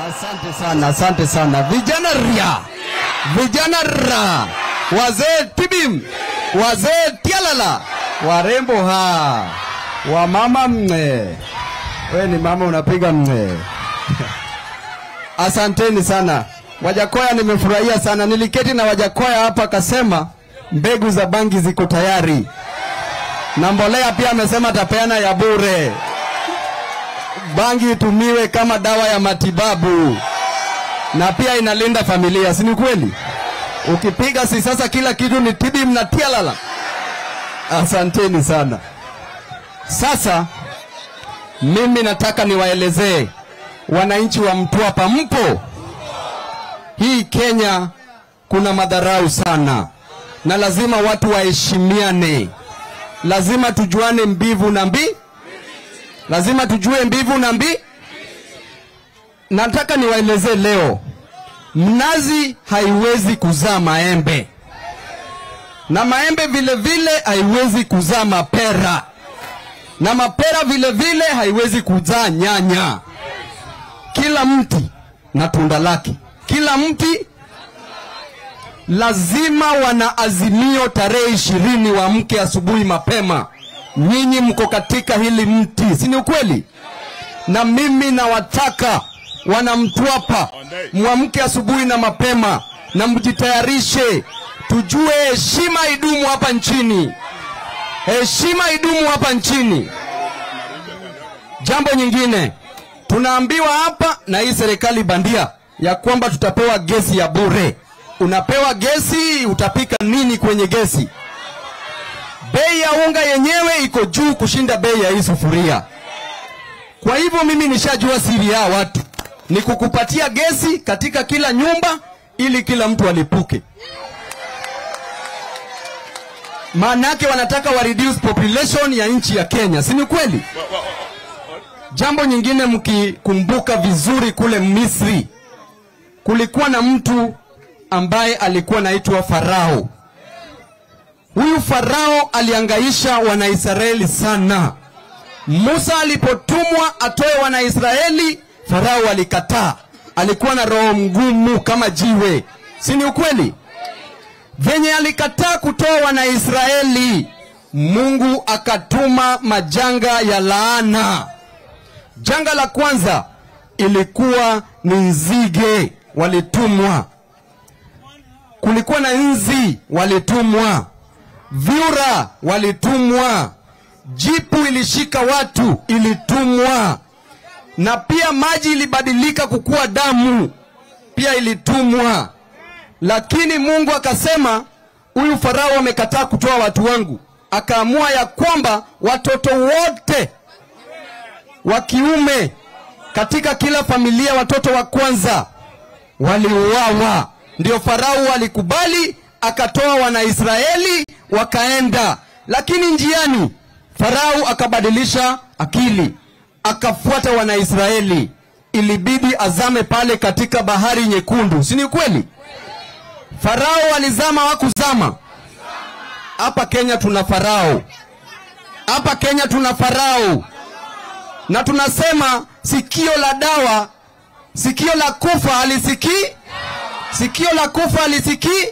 Asante sana, asante sana vijana ria, vijana ra, wazee tibim, wazee tialala, warembo ha, wamama mne. We ni mama unapiga mne. Asanteni sana Wajakoya, nimefurahia sana. Niliketi na Wajakoya hapa, akasema mbegu za bangi ziko tayari na mbolea pia amesema atapeana ya bure. Bangi itumiwe kama dawa ya matibabu na pia inalinda familia, si ni kweli? Ukipiga si sasa kila kitu ni tibi mnatia lala. Asanteni sana. Sasa mimi nataka niwaelezee wananchi wa Mtwapa, mpo hii Kenya kuna madharau sana, na lazima watu waheshimiane, lazima tujuane mbivu na mbi, lazima tujue mbivu na mbi. Nataka niwaelezee leo, mnazi haiwezi kuzaa maembe na maembe vile vile haiwezi kuzaa mapera na mapera vile vile haiwezi kuzaa nyanya. Kila mti na tunda lake, kila mti lazima wana azimio tarehe ishirini wamke asubuhi mapema. Nyinyi mko katika hili mti, si ni ukweli? Na mimi nawataka wanamtwapa mwamke asubuhi na mapema na mjitayarishe, tujue heshima idumu hapa nchini, heshima idumu hapa nchini. Jambo nyingine tunaambiwa hapa na hii serikali bandia ya kwamba tutapewa gesi ya bure. Unapewa gesi, utapika nini kwenye gesi? Bei ya unga yenyewe iko juu kushinda bei ya hii sufuria. Kwa hivyo mimi nishajua siri ya watu ni kukupatia gesi katika kila nyumba ili kila mtu alipuke. Maana yake wanataka wa reduce population ya nchi ya Kenya, si ni kweli? Jambo nyingine mkikumbuka vizuri, kule Misri kulikuwa na mtu ambaye alikuwa naitwa Farao. Huyu Farao aliangaisha Wanaisraeli sana. Musa alipotumwa atoe Wanaisraeli, Farao alikataa. Alikuwa na roho mgumu kama jiwe, si ni ukweli? Venye alikataa kutoa Wanaisraeli, Mungu akatuma majanga ya laana. Janga la kwanza ilikuwa ni nzige walitumwa, kulikuwa na nzi walitumwa, vyura walitumwa, jipu ilishika watu ilitumwa, na pia maji ilibadilika kukuwa damu pia ilitumwa. Lakini Mungu akasema, huyu Farao amekataa kutoa watu wangu, akaamua ya kwamba watoto wote wa kiume katika kila familia, watoto wa kwanza waliuawa. Ndio Farao alikubali, akatoa Wanaisraeli wakaenda, lakini njiani Farao akabadilisha akili, akafuata Wanaisraeli. Ilibidi azame pale katika bahari nyekundu, si ni kweli? Farao alizama, wakuzama. Hapa Kenya tuna Farao, hapa Kenya tuna Farao na tunasema sikio la dawa, sikio la kufa halisikii, sikio la kufa halisikii.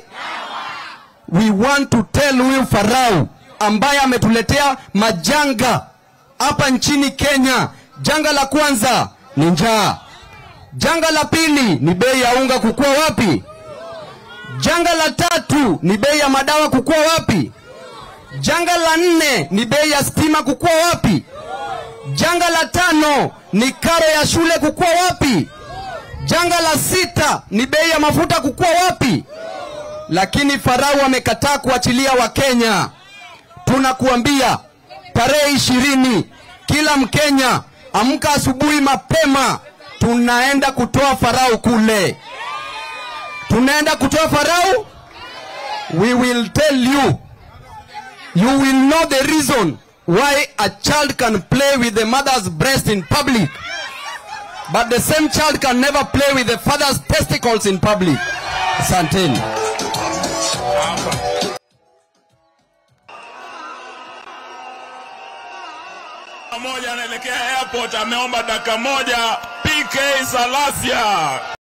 We want to tell huyu Farao ambaye ametuletea majanga hapa nchini Kenya. Janga la kwanza ni njaa, janga la pili ni bei ya unga kukua wapi, janga la tatu ni bei ya madawa kukua wapi, janga la nne ni bei ya stima kukua wapi Janga la tano ni karo ya shule kukua wapi? Janga la sita ni bei ya mafuta kukua wapi? Lakini Farao amekataa kuachilia Wakenya. Tunakuambia tarehe ishirini, kila Mkenya amka asubuhi mapema, tunaenda kutoa Farao kule, tunaenda kutoa Farao. We will tell you, you will know the reason why a child can play with the mother's breast in public, but the same child can never play with the father's testicles in public. Asanteni. moja anaelekea airport, ameomba dakika moja, piga TK Salasia.